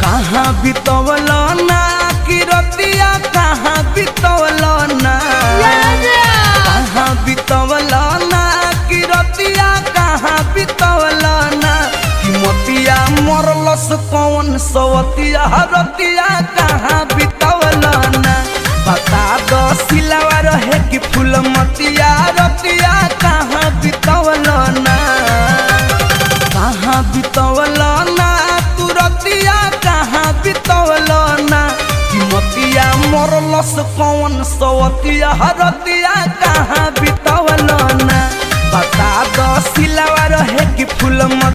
कहाँ बितवल ना कि रतिया कहाँ बितवल ना कहाँ बितवल ना कि रतिया कहाँ बितवल ना कि मोतिया मरलस कौन सवतिया रतिया कहाँ बितवल ना बता दो सिलावा रहे कि फूल मतिया रतिया कहाँ बितवल ना कहाँ बितवल ना तू रतिया कहाँ बितवल ना कि मतिया मरलस कौन सवतिया रतिया कहाँ बितवल ना बता दो सिलावा रहे कि फूल मत